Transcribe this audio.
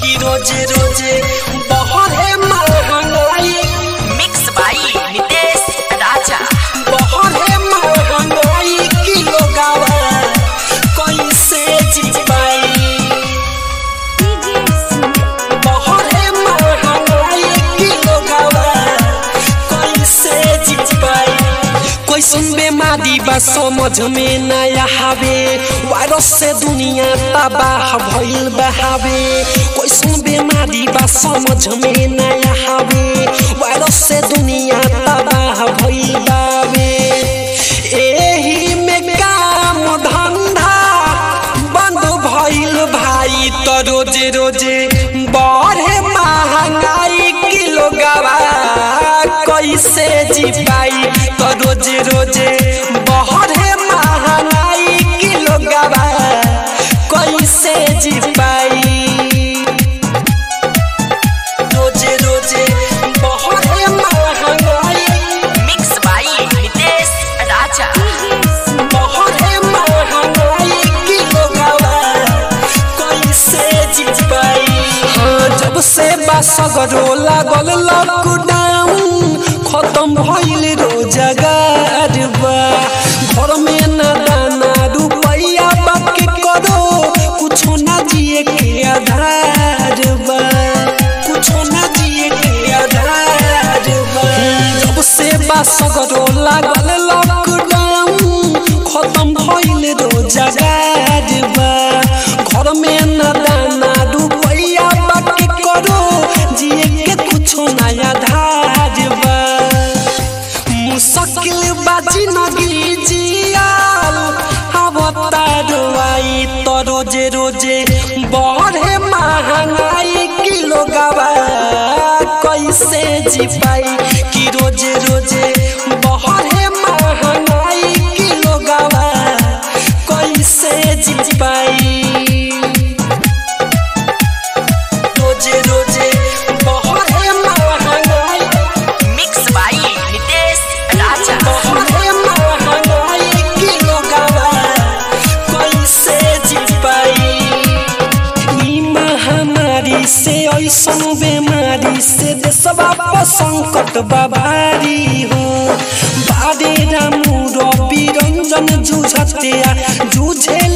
कि रोजे रोजे बहरे महंगाई मिक्स बाई नितेश राजा बहरे महंगाई किलो गावा कैसे जी पाई बहरे महंगाई किलो गावा कैसे जी पाई कैसन बेमारी बा समझ में नया हवे वायरस से दुनिया तबाह भइल बहावे कैसन बेमारी बा समझ में नया हवे वायरस से दुनिया तबाह भइल बावे एही में काम धंधा बंद भइल भाई तो रोजे रोजे बढ़े महंगाई किलो गवा कैसे जी पाई तो रोजे रोजे बढ़े महंगाई किलो गवा कैसे जी पाई रोजे रोजे बढ़े महंगाई मिक्स बाई नितेश राजा बहरे महंगाई किलो गावा कैसे जी पाई हाँ जब से बासगरो लागल लॉकडाउन खत्म भइल रोजगार बा घर में ना दाना रुपैया बाकी करो कुछो ना जिए के आधार बा कुछो ना जिए के आधार बा जब से बासगरो लागल लॉकडाउन खत्म भइल रोजगार बा घर में ना दाना रुपैया बाकी करो जिए के कुछो नया धार बा मुश्किल बाजी नगी जियाल अब तारुआई तो रोजे रोजे बढ़े महंगाई किलो गवा कैसे जी पाई कि रोजे रोजे बढ़े महंगाई किलो गवा कैसे जी पाई रोजे रोजे बढ़े महंगाई मिक्स बाई नितेश राजा बहरे महंगाई किलो गवा कैसे जी पाई ई महामारी से ऐसन बेमारी से देशवा पर संकट बाबारी हो बारे रामू रवि रंजन जूझते आ जूझे